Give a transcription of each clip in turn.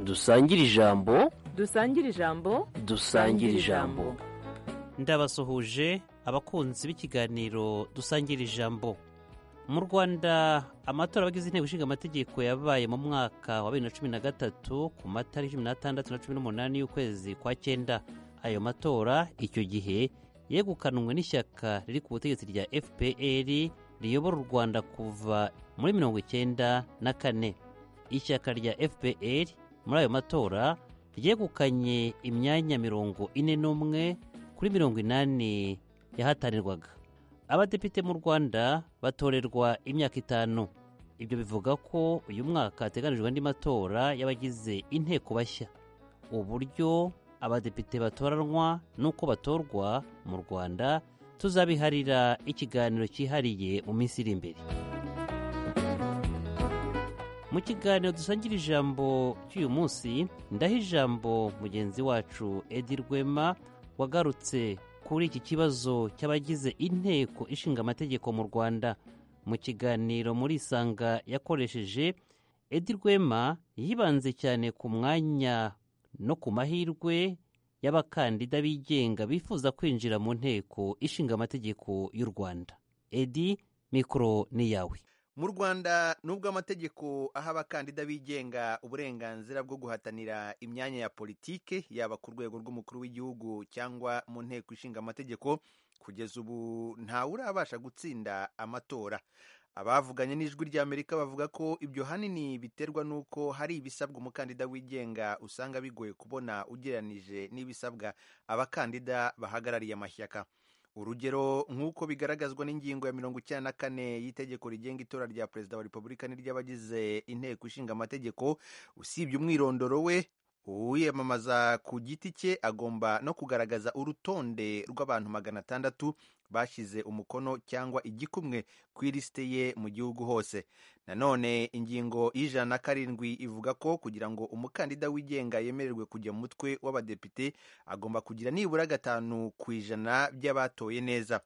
dusangire ijambo dusangire ijambo dusangire ijambo ndabasuhuje abakunzi b'ikiganiro dusangira ijambo mu rwanda amatora abagize inteko ishinga amategeko yabaye mu mwaka wa bibiri na cumi na gatatu ku matariki cumi n'atandatu na cumi n'umunani y'ukwezi kwa cyenda ayo matora icyo gihe yegukanwe n'ishyaka riri ku butegetsi rya fpr riyobora u rwanda kuva muri mirongo icyenda na kane ishyaka rya fpr muri ayo matora ryegukanye imyanya mirongo ine n'umwe kuri mirongo inani yahatanirwaga abadepite mu rwanda batorerwa imyaka itanu ibyo bivuga ko uyu mwaka hateganijwe andi matora y'abagize inteko bashya uburyo abadepite batoranwa n'uko batorwa mu rwanda tuzabiharira ikiganiro cyihariye mu minsi iri imbere mu kiganiro dusangira ijambo cy'uyu munsi ndaha ijambo mugenzi wacu edi rwema wagarutse kuri iki kibazo cy'abagize inteko ishinga amategeko mu rwanda mu kiganiro muri isanga yakoresheje edi rwema yibanze cyane ku mwanya no ku mahirwe y'abakandida bigenga bifuza kwinjira mu nteko ishinga amategeko y'u rwanda edi mikoro ni iyawe mu rwanda nubwo amategeko aha abakandida bigenga uburenganzira bwo guhatanira imyanya ya politike yaba ku rwego rw'umukuru w'igihugu cyangwa mu nteko ishinga amategeko kugeza ubu ntawe urabasha gutsinda amatora abavuganye n'ijwi ry'amerika bavuga ko ibyo hanini biterwa n'uko hari ibisabwa umukandida wigenga usanga bigoye kubona ugereranije n'ibisabwa abakandida bahagarariye amashyaka urugero nk'uko bigaragazwa n'ingingo ya mirongo icyenda na kane y'itegeko rigenga itora rya perezida wa repubulika n'iry'abagize inteko ishinga amategeko usibye umwirondoro we uwiyamamaza ku giti cye agomba no kugaragaza urutonde rw'abantu magana atandatu bashyize umukono cyangwa igikumwe ku ilisite ye mu gihugu hose nanone ingingo y'ijana na karindwi ivuga ko kugira ngo umukandida wigenga yemererwe kujya mu mutwe w'abadepite agomba kugira nibura gatanu ku ijana by'abatoye neza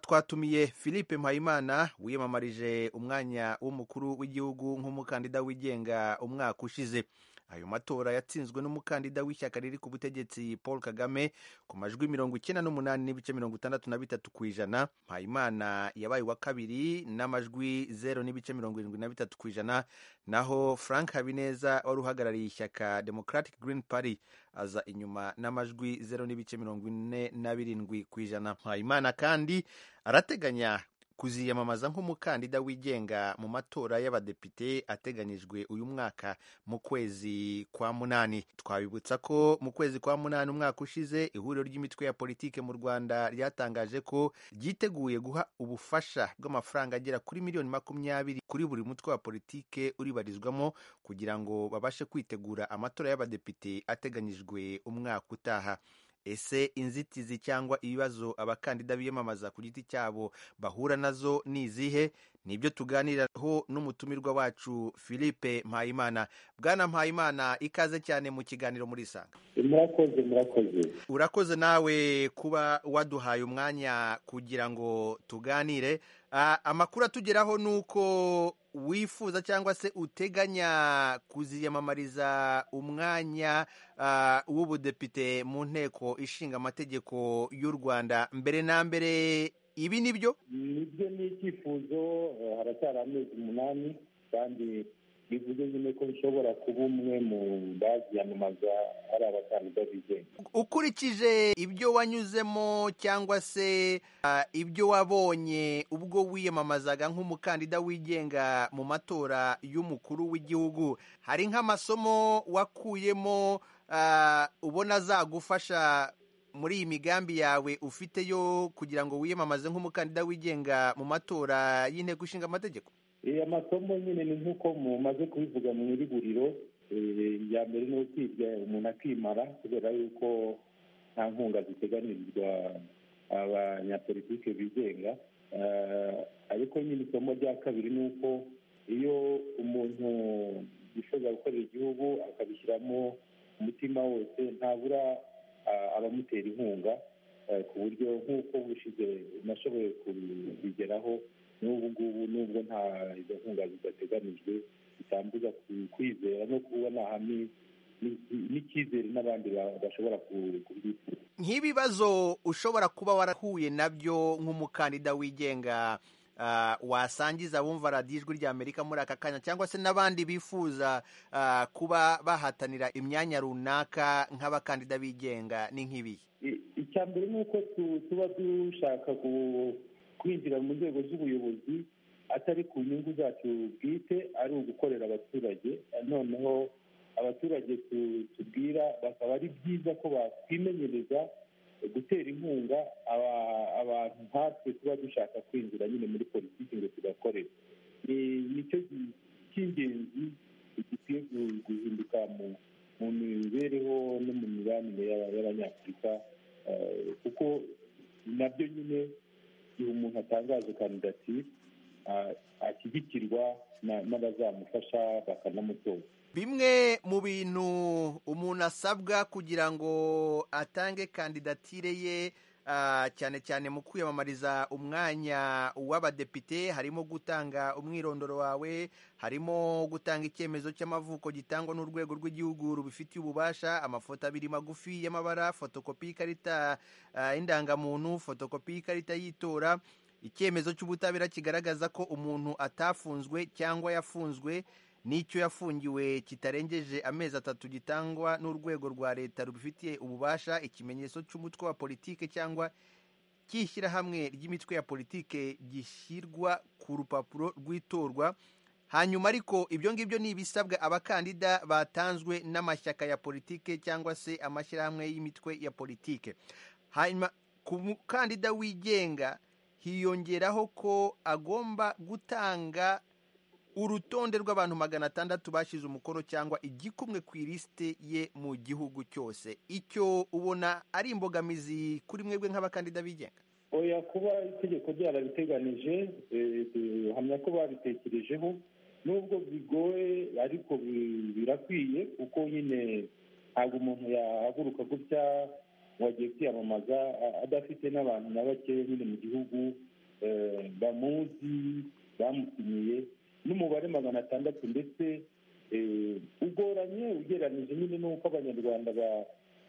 twatumiye philippe mpayimana wiyamamarije umwanya w'umukuru w'igihugu nk'umukandida wigenga umwaka ushize ayo matora yatsinzwe n'umukandida w'ishyaka riri ku butegetsi paul kagame ku majwi mirongo icyenda n'umunani n'ibice mirongo itandatu na bitatu ku ijana mpayimana yabaye uwa kabiri n'amajwi zeru n'ibice mirongo irindwi na bitatu ku ijana naho frank habineza wari uhagarariye ishyaka democratic green party aza inyuma n'amajwi zeru n'ibice mirongo ine na birindwi ku ijana mpayimana kandi arateganya kuziyamamaza nk'umukandida wigenga mu matora y'abadepite ateganyijwe uyu mwaka mu kwezi kwa munani twabibutsa ko mu kwezi kwa munani umwaka ushize ihuriro ry'imitwe ya politike mu rwanda ryatangaje ko ryiteguye guha ubufasha bw'amafaranga agera kuri miliyoni makumyabiri kuri buri mutwe wa politike uribarizwamo kugira ngo babashe kwitegura amatora y'abadepite ateganyijwe umwaka utaha ese inzitizi cyangwa ibibazo abakandida biyamamaza ku giti cyabo bahura nazo ni izihe nibyo tuganiraho n'umutumirwa wacu philippe mpayimana bwana mpayimana ikaze cyane mu kiganiro muri isanga murakoze murakoze urakoze nawe kuba waduhaye umwanya kugira ngo tuganire amakuru atugeraho ni uko wifuza cyangwa se uteganya kuziyamamariza umwanya w'ubudepite mu nteko ishinga amategeko y'u rwanda mbere na mbere ibi ni byo nibyo ni icyifuzo haracyari amezi umunani kandi bivuze nyine ko bishobora kuba umwe mu baziyamamaza ari abakandida bigenga ukurikije ibyo wanyuzemo cyangwa se ibyo wabonye ubwo wiyamamazaga nk'umukandida wigenga mu matora y'umukuru w'igihugu hari nk'amasomo wakuyemo ubona azagufasha muri iyi migambi yawe ufite yo kugira ngo wiyamamaze nk'umukandida wigenga mu matora y'inteko ishinga amategeko amasomo nyine ni nk'uko mumaze kubivuga mu iriguriro iya mbere ni ukwiga umuntu akimara kubera yuko nta nkunga ziteganirizwa abanyapolitike bigenga ariko nyine isomo rya kabiri ni uko iyo umuntu yifuza gukorera igihugu akabishyiramo umutima wose ntabura abamutera inkunga ku buryo nk'uko bushize nashoboye kubigeraho n'ubu ngubu nubwo nta izo nkunga zidateganijwe bitambuza kwizera no kubona hamwe n'icyizere n'abandi ba- bashobora ku- kubyifuza nk'ibibazo ushobora kuba warahuye nabyo nk'umukandida wigenga ah, wasangiza abumva radiyo ijwi ry'amerika muri aka kanya cyangwa se n'abandi bifuza ah, kuba bahatanira imyanya runaka nk'abakandida bigenga ni nk'ibi I- icya mbere ni uko tu- tuba dushaka ku- kwinjira mu nzego z'ubuyobozi atari ku nyungu zacu bwite ari ugukorera abaturage noneho abaturage tu- tubwira bakaba ari byiza ko batwimenyereza gutera inkunga aba- abantu nkatwe tuba dushaka kwinjira nyine muri politiki ngo tugakorera Ni- nicyo gi- cy'ingenzi gikwiye gu- guhinduka mu mu mibereho no mu mibanire y'aba- y'abanyafurika eh, kuko nabyo nyine igihe umuntu atangaje kandidatire ah, ashyigikirwa na- n'abazamufasha bakanamutora bimwe mu bintu umuntu asabwa kugira ngo atange kandidatire ye ah, cyane cyane mu kwiyamamariza umwanya w'abadepite harimo gutanga umwirondoro wawe harimo gutanga icyemezo cy'amavuko gitangwa n'urwego rw'igihugu rubifitiye ububasha amafoto abiri magufi y'amabara fotokopi y'ikarita ah, y'indangamuntu fotokopi y'ikarita y'itora icyemezo cy'ubutabera kigaragaza ko umuntu atafunzwe cyangwa yafunzwe n'icyo yafungiwe kitarengeje amezi atatu gitangwa n'urwego rwa leta rubifitiye ububasha ikimenyetso cy'umutwe wa politike cyangwa cy'ishyirahamwe ry'imitwe ya politike gishyirwa ku rupapuro rw'itorwa hanyuma ariko ibyo ngibyo ni ibisabwa abakandida batanzwe n'amashyaka ya politike cyangwa se amashyirahamwe y'imitwe ya politike hanyuma ku mukandida wigenga hiyongeraho ko agomba gutanga urutonde rw'abantu magana atandatu bashyize umukono cyangwa igikumwe ku ilisite ye mu gihugu cyose icyo ubona ari imbogamizi kuri mwebwe nk'abakandida bigenga oya kuba itegeko ryarabiteganije eh, duhamya ko babitekerejeho nubwo bigoye ariko bi- birakwiye kuko nyine ntabwo umuntu yahaguruka gutya ngo agiye kwiyamamaza a- adafite n'abantu na bakeya nyine mu gihugu eh, bamuzi bamutumiye n'umubare magana atandatu ndetse eh, ugoranye ugereranyije nyine n'uko abanyarwanda ba-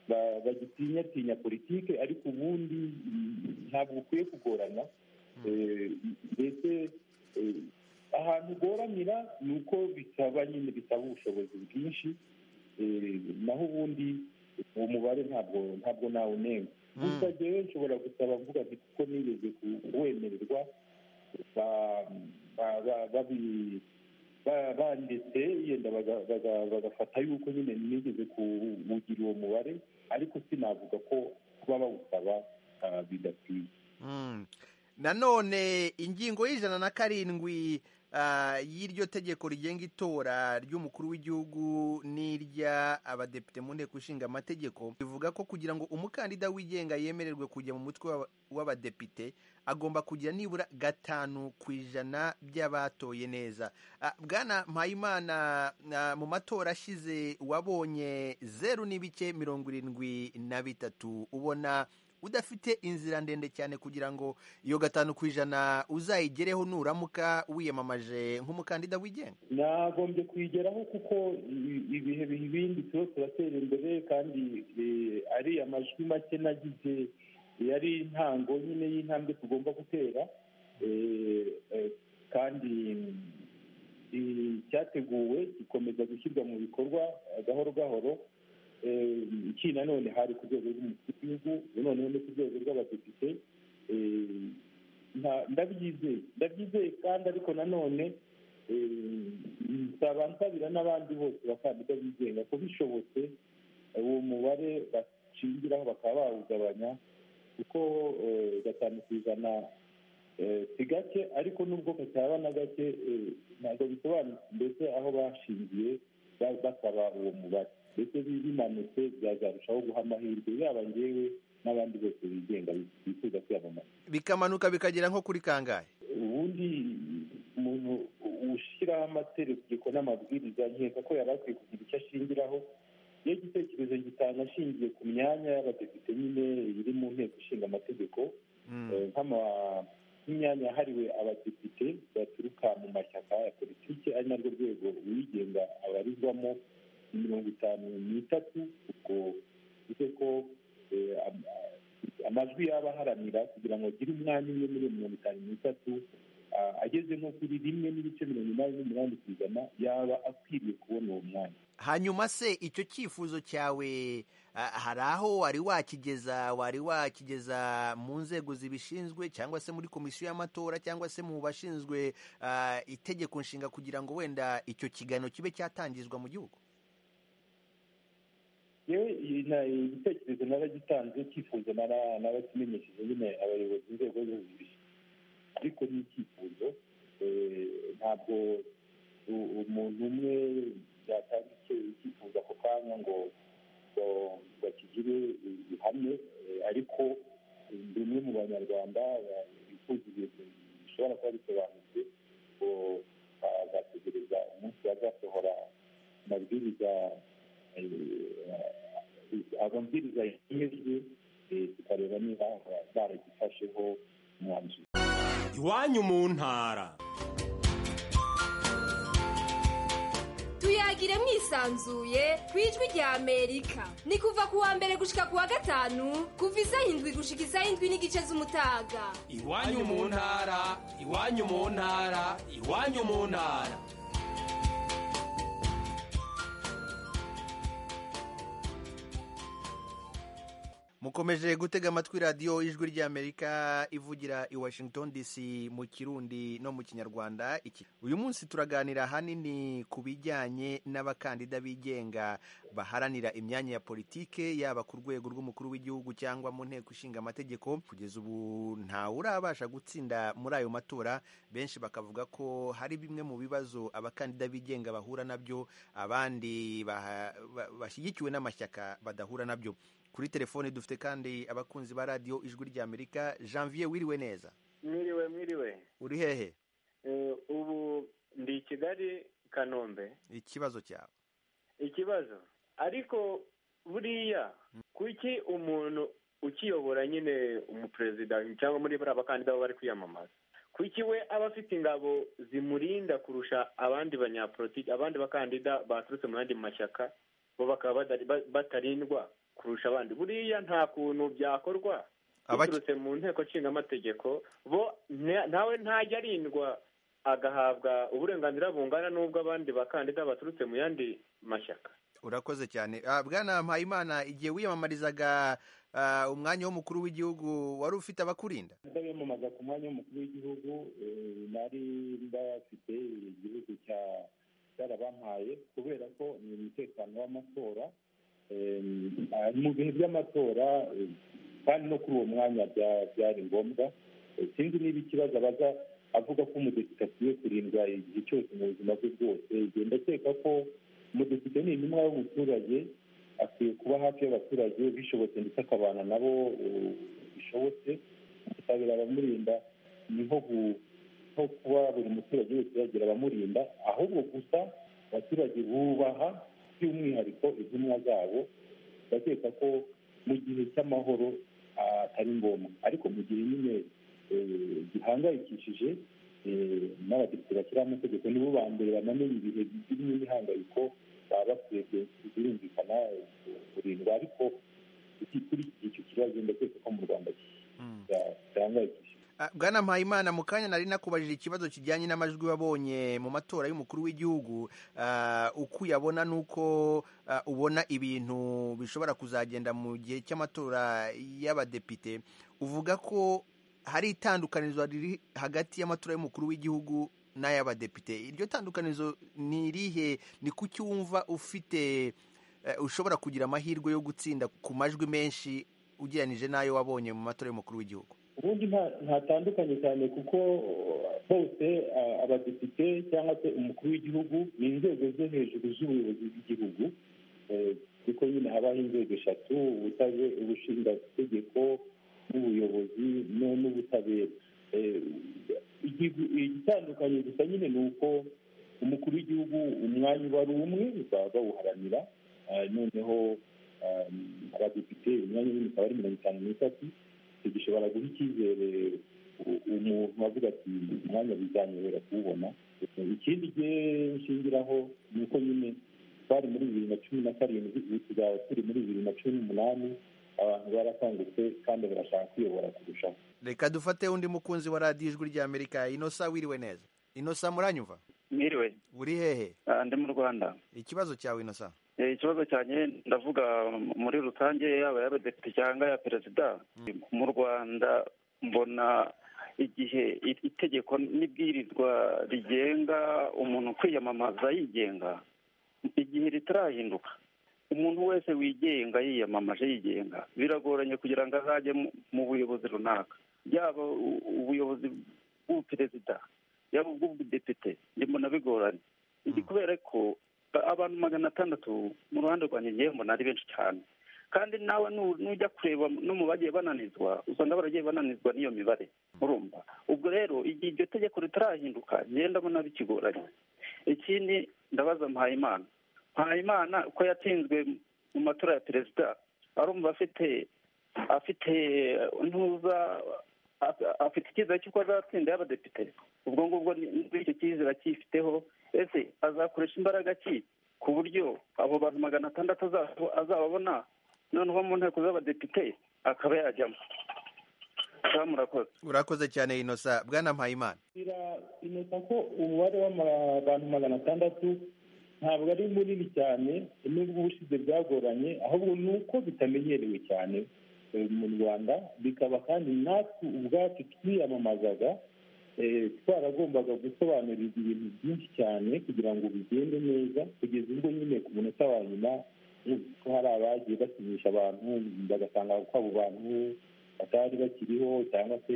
ba- bagitinyatinya politike ariko ubundi mm, ntabwo ukwiye kugorana Eh, mbese eh, ahantu ugoranira ni uko bisaba nyine bisaba ubushobozi bwinshi Eh, naho ubundi uwo mubare ntabwo ntabwo nawunenga gusa rero nshobora gusaba mvuga nti kuko nigeze kuwemererwa ba- ba- ba- babi- ba- banditse yenda baga- baga- bagafata yuko nyine nigeze kuwugira uwo mubare ariko sinavuga ko kuba bawusaba ah, bidakwiye nanone ingingo y'ijana na karindwi ah, y'iryo tegeko rigenga itora ry'umukuru w'igihugu n'iry'abadepite mu nteko ishinga amategeko rivuga ko kugira ngo umukandida wigenga yemererwe kujya mu mutwe w'aba- w'abadepite agomba kugira nibura gatanu ku ijana by'abatoye neza Ah, bwana mpayimana ah, mu matora ashize wabonye zeru n'ibice mirongo irindwi na bitatu ubona udafite inzira ndende cyane kugira ngo iyo gatanu ku ijana uzayigereho nuramuka wiyamamaje nk'umukandida wigenga nagombye kuyigeraho kuko i- ibihe biha ibindi tuba turatera imbere kandi eh, ari amajwi make nagize yari intango nyine y'intambwe tugomba gutera Eh, eh, kandi mm, icyateguwe gikomeza gushyirwa mu bikorwa eh, gahoro gahoro Eh, iki nanone hari ku rwego rw'umukuru w'igihugu noneho no ku rwego rw'abadepite Eh, nta- ndabyizeye ndabyizeye kandi ariko nanone eh, nsaba nsabira n'abandi bose bakandida bigenga ko bishobotse eh, uwo mubare bashingiraho bakaba bawugabanya kuko eh, gatanu ku ijana eh, si gake ariko nubwo kataba na gake eh, ntabwo bisobanutse mbese aho bashingiye ba- basaba uwo mubare ndetse bi- bimanutse byazarushaho guha amahirwe yaba ngewe n'abandi bose bigenga bifuza kwiyamamaza bikamanuka bikagera nko kuri kangahe ubundi umuntu ushyiraho amategeko n'amabwiriza nkeka ko yari akwiye kugira icyo ashingiraho iyo igitekerezo gitanga ashingiye ku myanya y'abadepite nyine iri mu nteko ishinga amategeko Mm. eh, nk'ama- nk'imyanya yahariwe abadepite baturuka mu mashyaka ya politiki ari narwo rwego uwigenga abarizwamo mirongo itanu n'itatu ubwo bivuze ko eh, am- amajwi yaba aharanira kugira ngo agire umwanya umwe muri iyo mirongo itanu n'itatu ah, ageze nko kuri rimwe n'ibice mirongo inani n'umunani ku ijana yaba akwiriye kubona uwo mwanya hanyuma se icyo cyifuzo cyawe ah, hari aho wari wakigeza wari wakigeza mu nzego zibishinzwe cyangwa se muri komisiyo y'amatora cyangwa se mu bashinzwe ah, itegeko nshinga kugira ngo wenda icyo kiganiro kibe cyatangizwa mu gihugu yewe iyi na- igitekerezo naragitanze cyifuzo nara- narakimenyesheje nyine abayobozi b'inzego zose zibishinzwe ariko ni icyifuzo eh, ntabwo u- umuntu umwe yatanga icyo- icyifuzo ako kanya ngo ngo- ngo akigire ihame eh, ariko bimwe mu banyarwanda ba- bifuza ibintu bishobora kuba bisobanutse ngo ba- bategereza umunsi bazasohora amabwiriza ababwiriza yemejwe tukareba niba baragifasheho umwanzuro iwanyu mu ntara tuyagire mwisanzuye ku ijwi rya amerika ni kuva ku wa mbere gushika ku wa gatanu kuva isaha indwi gushika isaha indwi n'igice z'umutaga iwanyu mu ntara iwanyu mu ntara iwanyu mu ntara mukomeje gutega amatwi radiyo ijwi ry'amerika ivugira i washington dc mu kirundi no mu kinyarwanda Iki- uyu munsi turaganira ahanini ku bijyanye n'abakandida bigenga baharanira imyanya ya politike yaba ku rwego rw'umukuru w'igihugu cyangwa mu nteko ishinga amategeko kugeza ubu ntawurabasha gutsinda muri ayo matora benshi bakavuga ko hari bimwe mu bibazo abakandida bigenga bahura nabyo abandi baha- ba- bashyigikiwe n'amashyaka badahura nabyo kuri telefone dufite kandi abakunzi ba radiyo ijwi ry'amerika janvier wiriwe neza Mwiriwe, mwiriwe. uri hehe Eh, ubu ndi i Kigali Kanombe. ikibazo cyawe Ikibazo. Ariko buriya kuki umuntu ukiyobora nyine umuperezida cyangwa muri bariya bakandida baba bari kwiyamamaza kuki we aba afite ingabo zimurinda kurusha abandi banyapolitiki abandi bakandida baturutse mu yandi mashyaka bo bakaba badari- ba- batarindwa kurusha abandi buriya nta kuntu byakorwa Abaki- biturutse mu nteko nshinga amategeko bo nta- ntawe ntajya arindwa agahabwa uburenganzira bungana n'ubw'abandi bakandida baturutse mu yandi mashyaka urakoze cyane Ah, bwana mpayimana igihe wiyamamarizaga ah, umwanya w'umukuru w'igihugu wari ufite abakurinda ndabiyamamaza ku mwanya w'umukuru w'igihugu eh, nari ndafite igihugu cya cyarabampaye kubera ko ni umutekano w'amatora eh, ah, mu bihe by'amatora eh, kandi no kuri uwo mwanya bya- byari ngombwa Eh, sinzi niba ikibazo abaza avuga ko umudepite akwiye kurindwa igihe cyose mu buzima bwe bwose igihe ndakeka ko umudepite ni intumwa y'umuturage akwiye kuba hafi y'abaturage bishobotse ndetse akabana nabo eh, bishobotse ubutabera abamurinda ni nko gu- nko kuba buri muturage wese yagira abamurinda ahubwo gusa abaturage bubaha by'umwihariko intumwa zabo bakeka ko mu gihe cy'amahoro ah, atari ngombwa ariko mu gihe nyine eh, gihangayikishije eh, n'abadepite bashyiraho amategeko nibo ba mbere bamenye ibihe birimo imihangayiko baba bakwiye ku- birumvikana eh, kurindwa ariko iki- kuri icyo kibazo ndakeka ko mu rwanda Mm. gihangayikishije Ah, bwana mpayimana mu kanya nari nakubajije ikibazo kijyanye n'amajwi wabonye mu matora y'umukuru w'igihugu ah, uko uyabona n'uko ah, ubona ibintu bishobora kuzagenda mu gihe cy'amatora y'abadepite uvuga ko hari itandukanirizo riri hagati y'amatora y'umukuru w'igihugu n'ay'abadepite iryo tandukanirizo ni irihe ni kuki wumva ufite eh, ushobora kugira amahirwe yo gutsinda ku majwi menshi ugereranije n'ayo wabonye mu matora y'umukuru w'igihugu ubundi nta- ntatandukanye cyane kuko bose ah, abadepite cyangwa se umukuru w'igihugu ni inzego zo hejuru z'ubuyobozi bw'igihugu Eh, kuko nyine habaho inzego eshatu ubutabe- ubushingategeko n'ubuyobozi no- n'ubutabera Eh, igihu- igitandukanye gusa nyine ni uko umukuru w'igihugu umwanya uba ari umwe baba bawuharanira Ah, noneho ah, abadepite imyanya nyine ikaba ari mirongo itanu n'itatu icyo gishobora guha icyizere u- umuntu avuga ati umwanya bizanyobora kuwubona ikindi gihe nshingiraho ni uko nyine twari muri bibiri na cumi na karindwi ubu tuzaba turi muri bibiri na cumi n'umunani abantu barakangutse kandi barashaka kwiyobora kurushaho reka dufate undi mukunzi wa radiyo ijwi rya amerika inosa wiriwe neza inosa muranyumva mwiriwe uri hehe ah, ndi mu rwanda ikibazo cyawe inosa Eh, ikibazo cyanjye ndavuga muri rusange yaba y'abadepite cyangwa ya perezida mu rwanda mbona igihe i- itegeko n'ibwirizwa rigenga umuntu kwiyamamaza yigenga igihe ritarahinduka umuntu wese wigenga yiyamamaje yigenga biragoranye kugira ngo azajye mu- mu buyobozi runaka yaba u- ubuyobozi bw'ubuperezida yaba ubw'ubudepite mbona bigoranye Iki kubera ko ba- abantu magana atandatu mu ruhande rwanjye ngewe mbona ari benshi cyane kandi nawe nu- nujya kureba no mu bagiye bananizwa usanga baragiye bananizwa n'iyo mibare urumva ubwo rero igihe iryo tegeko ritarahinduka ngewe ndabona bikigoranye ikindi ndabaza mpayimana mpayimana ko yatsinzwe mu matora ya perezida arumva afite afite ntuza af- afite icyizere cy'uko azatsinda y'abadepite ubwo ngubwo ni- ni- icyo cyizere akifiteho ese azakoresha imbaraga ki ku buryo abo bantu magana atandatu azaba- azababona noneho mu nteko z'abadepite akaba yajyamo Mukaba murakoze urakoze cyane inosa bwana mpayimana inosa ko umubare w'abantu magana atandatu ntabwo ari munini cyane nubwo ubushize byagoranye ahubwo ni uko bitamenyerewe cyane eh, mu rwanda bikaba kandi natwe ubwacu twiyamamazaga eh, twaragombaga gusobanurirwa ibintu byinshi cyane kugira ngo bigende neza kugeza ubwo nyine ku munota wa nyuma eh, ko hari abagiye basinyisha abantu bagasanga ko abo bantu batari bakiriho cyangwa se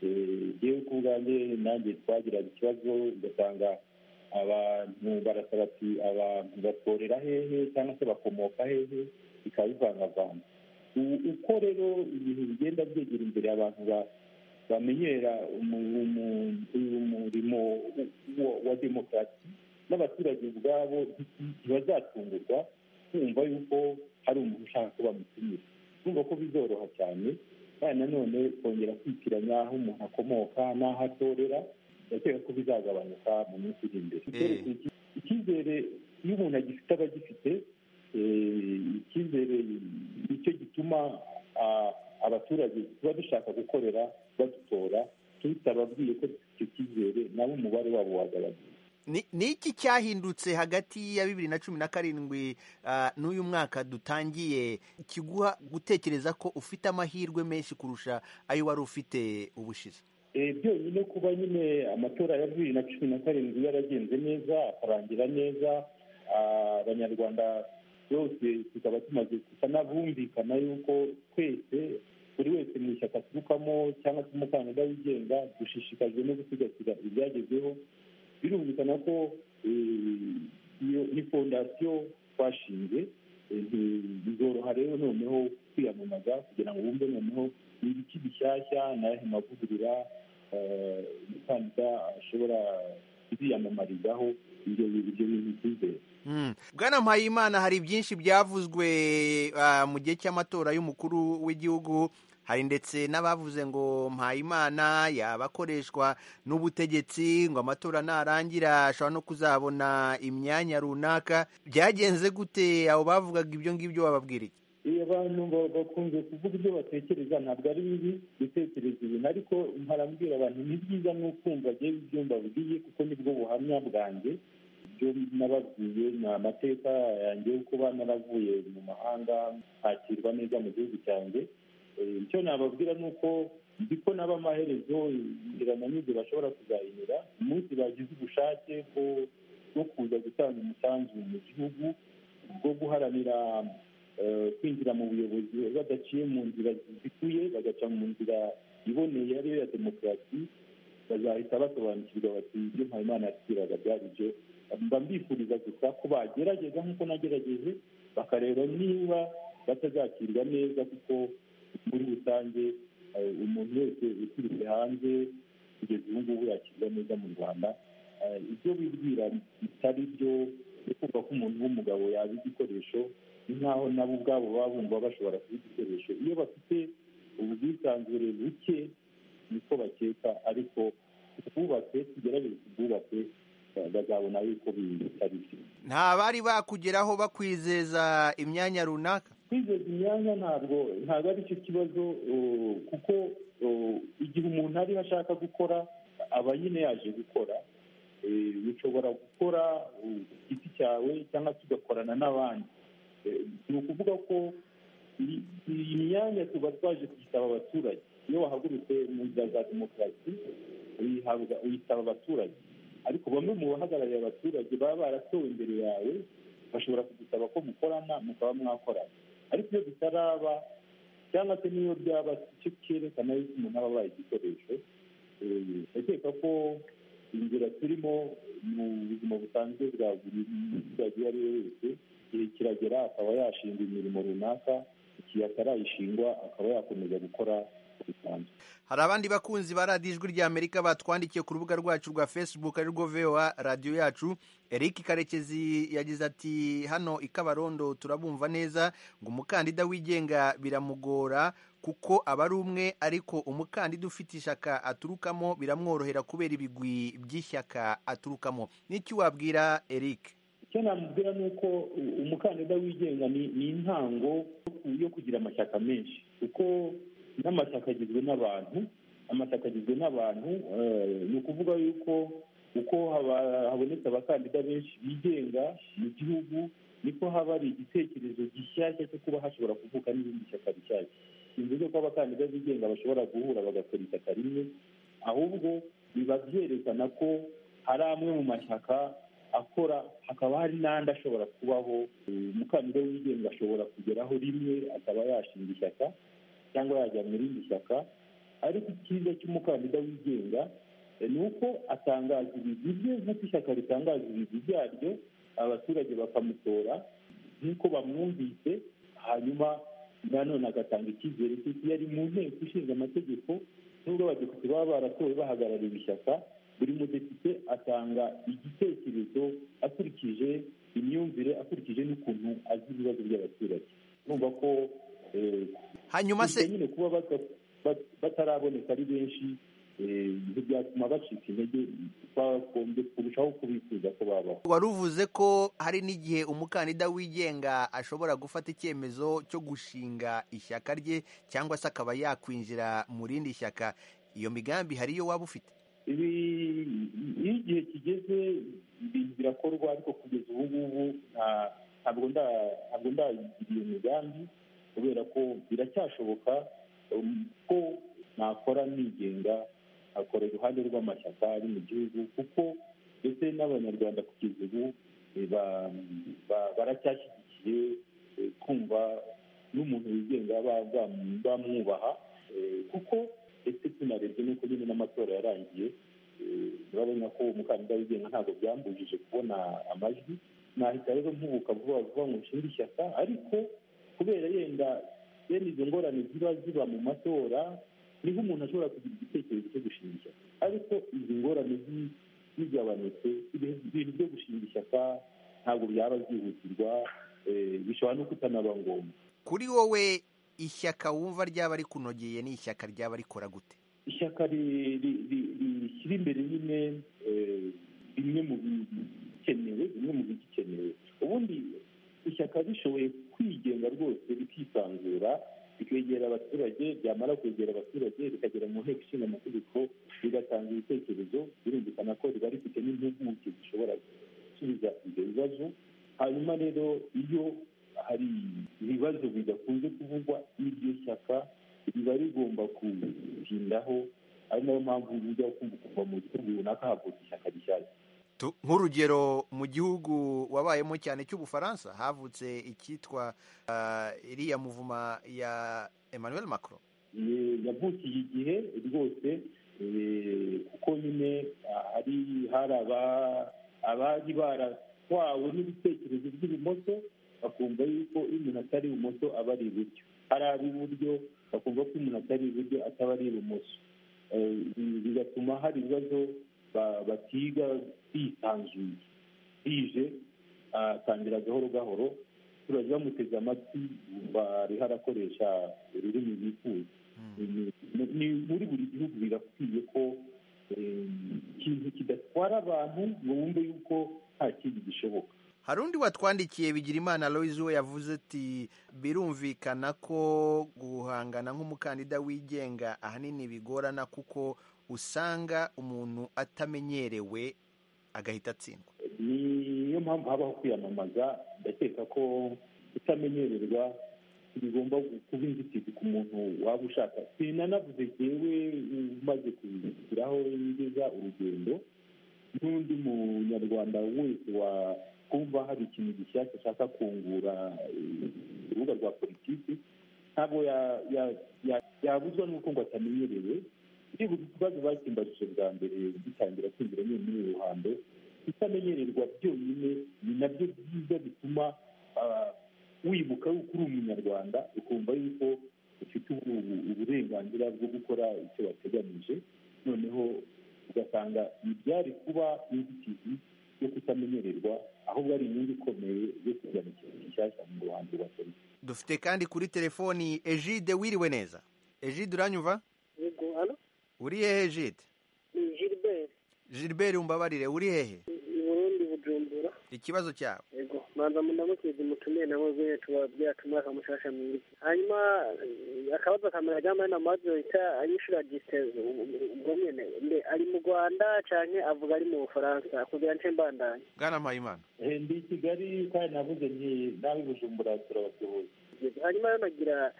eh, yewe ku bwanjye nanjye twagiraga ikibazo ugasanga abantu barasaba ati abantu batorera hehe cyangwa se bakomoka hehe bikaba bivangavanga U- uko rero ibintu bigenda byegera imbere abantu ba- bamenyera umu- umu- uyu murimo wa- wa demokarasi n'abaturage ubwabo ntibazatungurwa kumva yuko hari umuntu ushaka ko bamutumira kumva ko bizoroha cyane kandi nanone kongera kwitiranya aho umuntu akomoka n'aho atorera ndakeka ko bizagabanuka mu minsi iri imbere Eh. icyizere iyo umuntu agifite aba agifite eh, icyizere nicyo gituma ah, abaturage tuba dushaka gukorera badutora tutababwiye ko dufite icyo cyizere nabo umubare wabo wagabanuka Ni- ni iki cyahindutse hagati ya bibiri na cumi na karindwi ah, n'uyu mwaka dutangiye kiguha gutekereza ko ufite amahirwe menshi kurusha ayo wari ufite ubushize Eh, byonyine kuba nyine amatora ya bibiri na cumi na karindwi yaragenze neza akarangira neza ah, abanyarwanda bose tukaba tumaze gusa n'abumvikana yuko twese buri wese mu ishyaka aturukamo cyangwa se umukandida wigenga dushishikajwe no gusigasira ibyagezweho birumvikana ko eh, iyo ni fondasiyo twashinze eh, nti- bizoroha rero noneho kwiyamamaza kugira ngo bumve noneho ni ibiki bishyashya n'ayahe mavugurura eh, umukandida ashobora kuziyamamarizaho ibyo ibyo bintu byizere Mm. bwana mpayimana hari byinshi byavuzwe ah, mu gihe cy'amatora y'umukuru w'igihugu hari ndetse n'abavuze ngo mpayimana yaba akoreshwa n'ubutegetsi ngo amatora narangira ashobora no kuzabona imyanya runaka byagenze gute abo bavugaga ibyo ngibyo wababwira iki iyo abantu ba- bakunze kuvuga ibyo batekereza ntabwo ari bibi gutekereza ibintu ariko mparambwira abantu ni byiza n'ukumva agiye ibyo mbabwiye kuko nibwo buhamya bwanjye ibyo nababwiye ni amateka yanjye yo kuba naravuye mu mahanga ntakirwa neza mu gihugu cyanjye Eh, icyo nababwira ni uko nzi ko naba amaherezo inzira na n'inzira bashobora kuzayinyura umunsi bagize ubushake bwo bwo kuza gutanga umusanzu mu gihugu bwo guharanira eh, kwinjira mu buyobozi badaciye mu nzira zikwiye bagaca mu nzira iboneye ariyo ya demokarasi bazahita basobanukirwa bati ibyo mpayimana yatubwiraga byari byo mba mbifuriza gusa ko bagerageza nk'uko nagerageje bakareba niba batazakirwa neza kuko muri rusange eh, umuntu wese uturutse hanze kugeza ubu ngubu yakirwa neza mu rwanda Eh, ibyo bibwira bitari byo ni kumva ko umuntu w'umugabo yaba igikoresho ni nk'aho nabo ubwabo baba bumva bashobora kuba igikoresho iyo bafite ubwisanzure buke niko bakeka ariko twubatse tugerageze tubwubake bazabona yuko bitarishye nta bari bakugeraho bakwizeza imyanya runaka kwizeza imyanya ntabwo ntabwo ari cyo kibazo uh, kuko uh, igihe umuntu ariho ashaka gukora aba nyine yaje gukora Eh, ushobora gukora uh, ku giti cyawe cyangwa se ugakorana n'abandi Eh, ni ukuvuga ko iyi- iyi myanya tuba twaje kuyisaba abaturage iyo wahagurutse mu nzira za demokarasi uyihabwa uyisaba abaturage ariko bamwe mu bahagarariye abaturage baba baratowe imbere yawe bashobora kugusaba ko mukorana mukaba mwakorana ariko iyo bitaraba cyangwa se n'iyo byaba icyo cyerekana yuko umuntu aba abaye igikoresho Eh, ndakeka ko inzira turimo mu buzima busanzwe bwa buri muturage uwo ari we wese igihe kiragera akaba yashinga imirimo runaka igihe atarayishingwa akaba yakomeza gukora bisanzwe hari abandi bakunzi ba radiyo ijwi rya amerika batwandikiye ku rubuga rwacu rwa facebook ari rwo voa radiyo yacu eric karekezi yagize ati hano i kabarondo turabumva neza ngo umukandida wigenga biramugora kuko aba ari umwe ariko umukandida ufite ishyaka aturukamo biramworohera kubera ibigwi by'ishyaka aturukamo n'iki wabwira eric icyo namubwira ni uko u- umukandida wigenga ni ni intango yo ku- yo kugira amashyaka menshi kuko n'amashyaka agizwe n'abantu amashyaka agizwe n'abantu eh, ni ukuvuga yuko uko haba- habonetse abakandida benshi bigenga mu gihugu niko haba hari igitekerezo gishyashya cyo kuba hashobora kuvuka n'ibindi shyaka bishyashya bivuze ko abakandida bigenga bashobora guhura bagakora ishyaka rimwe ahubwo biba byerekana ko hari amwe mu mashyaka akora hakaba hari n'andi ashobora kubaho eh, umukandida wigenga ashobora kugeraho rimwe akaba yashinga ishyaka cyangwa yajya mu rindi shyaka ariko icyiza cy'umukandida wigenga eh, ni uko atangaza ibigwi bye nk'uko ishyaka ritangaza ibigwi byaryo abaturage bakamutora nk'uko bamwumvise hanyuma nanone agatanga icyizere cy'uko iyo ari mu nteko ishinga amategeko nubwo abadepite baba baratowe bahagarariye ishyaka buri mudepite atanga igitekerezo akurikije imyumvire akurikije n'ukuntu azi ibibazo by'abaturage numva ko eh, hanyuma gusa se nyine kuba bata- bat- bataraboneka ari benshi eh, ntibyatuma bacika intege bagombye kurushaho kubifuza ko babaho wari uvuze ko hari n'igihe umukandida wigenga ashobora gufata icyemezo cyo gushinga ishyaka rye cyangwa se akaba yakwinjira mu rindi shyaka iyo migambi hari iyo waba ufite ibi iyo igihe kigeze ibintu birakorwa ariko kugeza ubu ngubu nta- ntabwo nda- ntabwo ndayigira iyo migambi kubera ko biracyashoboka um, ko nakora nigenga akora iruhande rw'amashyaka ari mu gihugu kuko ndetse n'abanyarwanda kugeza ubu eh, ba- ba- baracyashyigikiye eh, kumva n'umuntu wigenga ba- ba- bamwubaha eh, kuko ndetse tunarebye n'uko nyine n'amatora yarangiye eh, urabona ko umukandida wigenga ntabwo byambujije kubona amajwi nahita rero mpubuka vuba vuba ngo nshinge ishyaka ariko kubera yenda bene izo ngorane ziba ziba mu matora niho umuntu ashobora kugira igitekerezo cyo gushinga ishyaka ariko izi ngorane zi- zigabanutse ibintu ibintu byo gushinga ishyaka ntabwo byaba byihutirwa eh, bishobora no kutanaba ngombwa kuri wowe ishyaka wumva ryaba rikunogeye ni ishyaka ryaba rikora gute ishyaka ri- ri- ri- rishyira imbere nyine eh, bimwe mu bikenewe bimwe mu bigikenewe ubundi ishyaka rishoboye kwigenga rwose rikisanzura rikegera abaturage ryamara kwegera abaturage rikagera mu nteko ishinga amategeko rigatanga ibitekerezo birumvikana ko riba rifite n'impuguke zishobora gusubiza ibyo bibazo hanyuma rero iyo hari ibibazo bidakunze kuvugwa n'iryo shyaka riba rigomba kubitindaho ari nayo mpamvu ujya kumva kuva mu gihugu runaka havutse ishyaka rishyashya Tu- nk'urugero mu gihugu wabayemo cyane cy'ubufaransa havutse icyitwa ah, iriya muvuma ya emmanuel macron Ye- yavukiye igihe rwose eh, kuko nyine ah, hari hari aba- abari baratwawe n'ibitekerezo by'ibumoso bakumva yuko iyo umuntu atari ibumoso aba ari iburyo ari ab'iburyo bakumva ko iyo umuntu atari iburyo ataba ari ibumoso Eh, bi- bigatuma hari ibibazo ba- batiga bisanzuye bije atangira gahoro gahoro abaturage bamuteze amatwi bumva ariho arakoresha ururimi bifuza ni ni- muri buri gihugu birakwiye ko ikintu kidatwara abantu ngo wumve yuko nta kindi gishoboka hari undi watwandikiye bigirimana Aloyizi we yavuze ati birumvikana ko guhangana nk'umukandida wigenga ahanini bigorana kuko usanga umuntu atamenyerewe agahita atsindwa niyo mpamvu habaho kwiyamamaza ndakeka ko kutamenyererwa bigomba kuba inzitizi ku muntu waba ushaka sinanavuze jyewe umaze kugiraho ngeza urugendo n'undi munyarwanda wese wakumva hari ikintu gishyashya ashaka kungura eh, urubuga rwa politiki ntabwo ya- ya- ya- yabuzwa n'uko ngo atamenyerewe ndibuka ikibazo bakimbajije bwa mbere gitangira kwinjira nyine muri uru ruhando kutamenyererwa byonyine ni nabyo byiza bituma ah, wibuka yuko uri umunyarwanda ukumva yuko ufite ubu- uburenganzira bwo gukora icyo wateganyije noneho ugasanga ntibyari kuba inzitizi yo kutamenyererwa ahubwo ari inyungu ikomeye yo kujya mu kintu gishyashya mu ruhando rwa polisi dufite kandi kuri telefoni ejide wiriwe neza ejide uranyumva yego hano uri hehe ejide ni gilbert gilbert umbabarire uri hehe i burundi bujumbura ikibazo cyawe yego manza mundamukizi mutumiye nabo zene tubabwira tumwaka mushasha mwiza hanyuma eh, akabazo kamera ryama na mazo ita anyishura distance ubwo nyene mbe ari mu Rwanda canke avuga ari mu Bufaransa kugira nce mbandanye bwana mpayimana Eh, ndi i kigali kandi navuze nti nawe i bujumbura turabasuhuza Yego, hanyuma rero nagira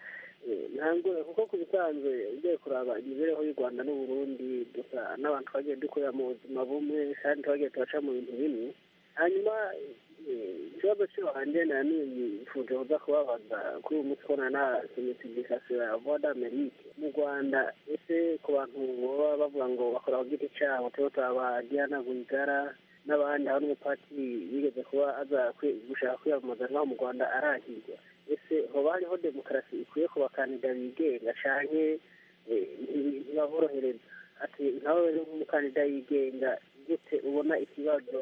eh, ntangure kuko ku bisanzwe ugiye kuraba imibereho y'u rwanda n'uburundi dusa n'abantu twagiye dukorera mu buzima bumwe kandi twagiye turaca mu bintu bimwe hanyuma eh, ikibazo cy'iwanjye nanifuje kuza kubabaza kuri uyu munsi kubona na semisigikasiyo ya voix d'amerique mu rwanda ese ku bantu baba bavuga ngo bakora ku giti cyabo turabo turaba diana rwigara n'abandi aho n'umupatiri yigeze kuba aza kwi- gushaka kwiyamamaza naho mu rwanda arahirwa ese hoba hariho demokarasi ikwiye ku bakandida bigenga canke eh, nti- ntibaborohereza ati nawe rero nk'umukandida yigenga gute ubona ikibazo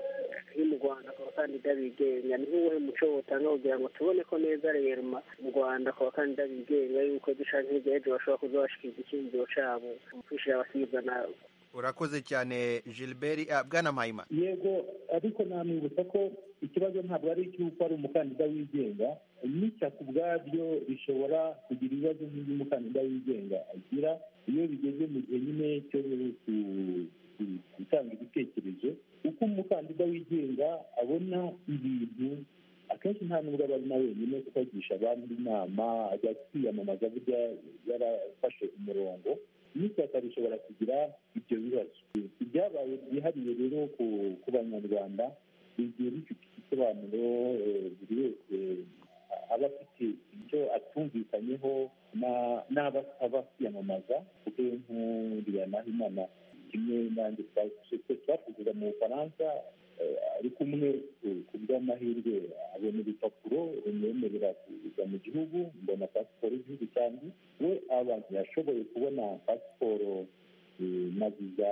kiri mu rwanda ku bakandida bigenga ni nk'uwuhe muco wotanga kugira ngo tubone ko neza rema mu rwanda ku bakandida bigenga yuko ejo canke hirya y'ejo bashobora kuza bashikiriza icyiyumviro cabo mu kwishira abasizana urakoze cyane gilbert ah, bwana mpayimana yego ariko namwibutsa ko ikibazo ntabwo ari icy'uko ari umukandida wigenga n'ishyaka ubwaryo rishobora kugira ibibazo nk'iby'umukandida wigenga agira iyo bigeze mu gihe nyine cyo ku- ku- gutanga ibitekerezo uko umukandida wigenga abona ibintu akenshi nta nubwo aba ari na wenyine kuko agisha abandi inama ajya kwiyamamaza burya yarafashe umurongo n'ishyaka rishobora kugira ibyo bibazo ibyabaye byihariye rero ku ku banyarwanda bigiye bifite igisobanuro eh, buri wese eh, aba afite icyo atumvikanyeho na- n'abo asaba kwiyamamaza kuko nkuriya naho imana kimwe nanjye twase twakugira mu bufaransa eh, ari kumwe ku- ku bw'amahirwe abona urupapuro rumwemerera kuza mu gihugu mbona pasiporo y'igihugu cyanjye we abantu yashoboye kubona pasiporo eh, na viza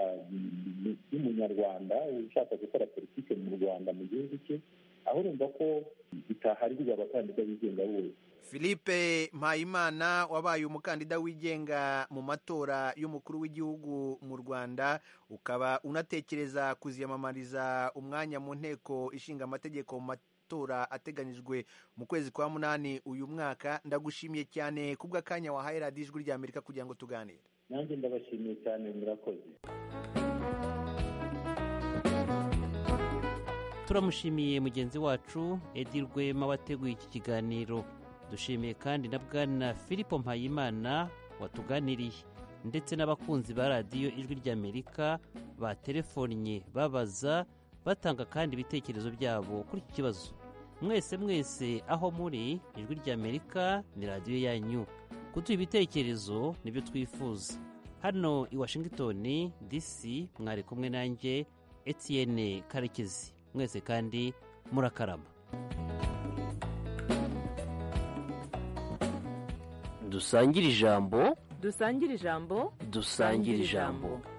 y'umunyarwanda ushaka gukora politiki mu rwanda mu gihugu cye aho urumva ko bitaharirwa abakandida bigenga bose philippe mpayimana wabaye umukandida wigenga mu matora y'umukuru w'igihugu mu rwanda ukaba unatekereza kuziyamamariza umwanya mu nteko ishinga amategeko mu matora ateganyijwe mu kwezi kwa munani uyu mwaka ndagushimiye cyane kubw'akanya wahaye radiyo ijwi rya amerika kugira ngo tuganire nanjye ndabashimiye cyane murakoze turamushimiye mugenzi wacu edi rwema wateguye iki kiganiro dushimiye kandi na bwana filipo mpayimana watuganiriye ndetse n'abakunzi ba radiyo ijwi ry'amerika baterefonnye babaza batanga kandi ibitekerezo byabo kuri iki kibazo mwese mwese aho muri ijwi ry'amerika ni radiyo yanyu kuduha ibitekerezo nibyo twifuza hano i washington dc mwari kumwe nanjye etienne karekezi mwese kandi murakarama dusangire ijambo dusangire ijambo dusangire ijambo